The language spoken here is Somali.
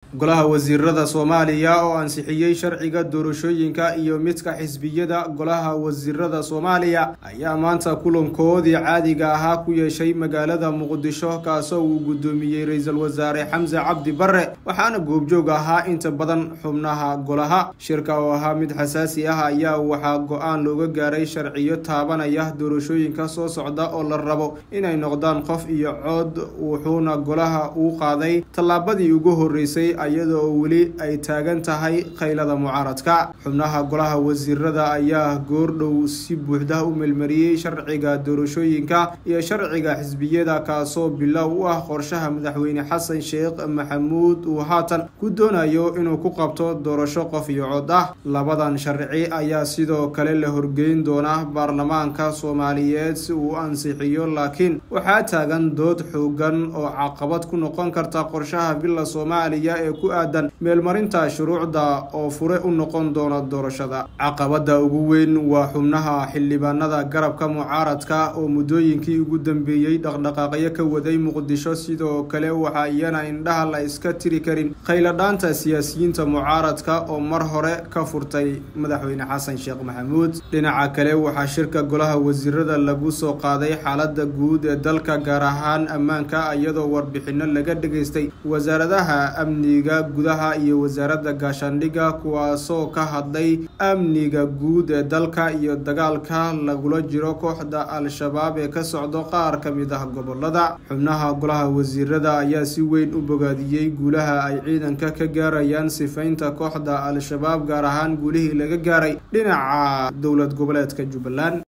golaha wasiirada soomaaliya oo ansixiyey sharciga doorashooyinka iyo midka xisbiyada golaha wasiirada soomaaliya ayaa maanta kulankoodii caadiga ahaa ku yeeshay magaalada muqdisho kaasoo uu guddoomiyey ra-iisul wasaare xamse cabdi barre waxaana goobjoog ahaa inta badan xubnaha golaha shirka oo ahaa mid xasaasi ah ayaa waxaa go-aan looga gaaray sharciyo taabanaya doorashooyinka soo socda oo la rabo inay noqdaan qof iyo cood wuxuuna golaha uu qaaday tallaabadii ugu horreysay iyadoo weli ay taagan tahay qaylada mucaaradka xubnaha golaha wasiirada ayaa goordhow si buuxda u melmariyey sharciga doorashooyinka iyo sharciga xisbiyada kaasoo bilow u ah qorshaha madaxweyne xasan sheekh maxamuud uu haatan ku doonayo inuu ku qabto doorasho qof iyo cod ah labadan sharci ayaa sidoo kale la horgeyn doona baarlamaanka soomaaliyeed si uu ansixiyo laakiin waxaa taagan dood xoogan oo caqabad ku noqon karta qorshaha bila soomaaliya ee ku aadan meelmarinta shuruucda oo fure u noqon doona doorashada caqabada ugu weyn waa xubnaha xildhibaanada garabka mucaaradka oo muddooyinkii ugu dambeeyey dhaqdhaqaaqyo ka waday muqdisho sidoo kale waxaa iyana indhaha la iska tiri karin khayladhaanta siyaasiyiinta mucaaradka oo mar hore ka furtay madaxweyne xasan sheekh maxamuud dhinaca kale waxaa shirka golaha wasiirada lagu soo qaaday xaalada guud ee dalka gaar ahaan ammaanka iyadoo warbixino laga dhageystay wasaaradaha amniga gudaha iyo wasaaradda gaashaandhigga kuwaasoo ka hadlay amniga guud ee dalka iyo dagaalka lagula jiro kooxda al-shabaab ee ka socdo qaar ka mid ah gobolada xubnaha golaha wasiirada ayaa si weyn u bogaadiyey guulaha ay ciidanka ka gaarayaan sifaynta kooxda al-shabaab gaar ahaan guulihii laga gaaray dhinaca dowlad goboleedka jubbaland